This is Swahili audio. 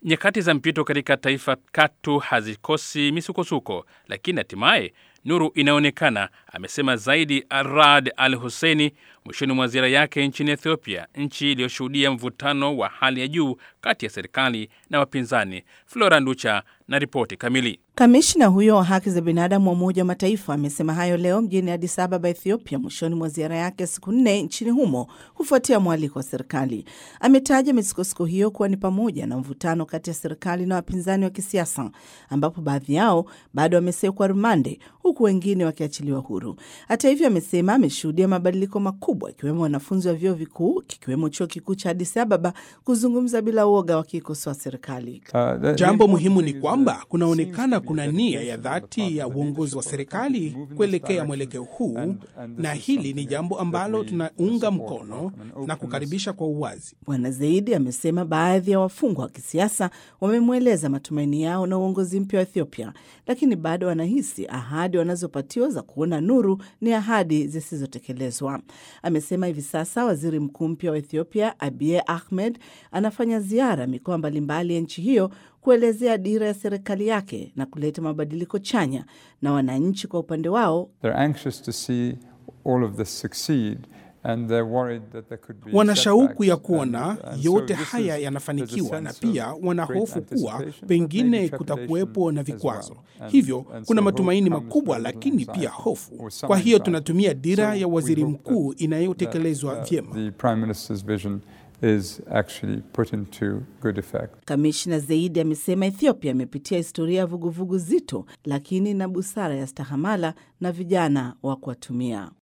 Nyakati za mpito katika taifa katu hazikosi misukosuko, lakini hatimaye nuru inaonekana, amesema Zaidi Arad Al Husseini mwishoni mwa ziara yake nchini Ethiopia, nchi iliyoshuhudia mvutano wa hali ya juu kati ya serikali na wapinzani. Flora Nducha na ripoti kamili. Kamishna huyo wa haki za binadamu wa Umoja wa Mataifa amesema hayo leo mjini Addis Ababa, Ethiopia, mwishoni mwa ziara yake siku nne nchini humo kufuatia mwaliko wa serikali. Ametaja misukosuko hiyo kuwa ni pamoja na mvutano kati ya serikali na wapinzani wa kisiasa, ambapo baadhi yao bado wamesekwa rumande huku wengine wakiachiliwa huru. Hata hivyo, amesema ameshuhudia mabadiliko makubwa, ikiwemo wanafunzi wa vyuo vikuu kikiwemo chuo kikuu cha Addis Ababa kuzungumza bila uoga wakiikosoa serikali. Uh, jambo muhimu ni kwamba kunaonekana kuna nia ya dhati ya uongozi wa serikali kuelekea mwelekeo huu, na hili ni jambo ambalo tunaunga mkono na kukaribisha kwa uwazi. Bwana Zaidi amesema baadhi ya wafungwa wa kisiasa wamemweleza matumaini yao na uongozi mpya wa Ethiopia, lakini bado wanahisi ahadi wanazopatiwa za kuona nuru ni ahadi zisizotekelezwa. Amesema hivi sasa waziri mkuu mpya wa Ethiopia Abiy Ahmed anafanya ziara mikoa mbalimbali ya nchi hiyo kuelezea dira ya serikali yake na kuleta mabadiliko chanya, na wananchi kwa upande wao wana shauku ya kuona yote haya yanafanikiwa, na pia wana hofu kuwa pengine kutakuwepo na vikwazo. Hivyo kuna matumaini makubwa, lakini pia hofu. Kwa hiyo tunatumia dira ya waziri mkuu inayotekelezwa vyema. Is actually put into good effect. Kamishna Zaidi amesema Ethiopia imepitia historia ya vuguvugu zito, lakini na busara ya stahamala na vijana wa kuwatumia.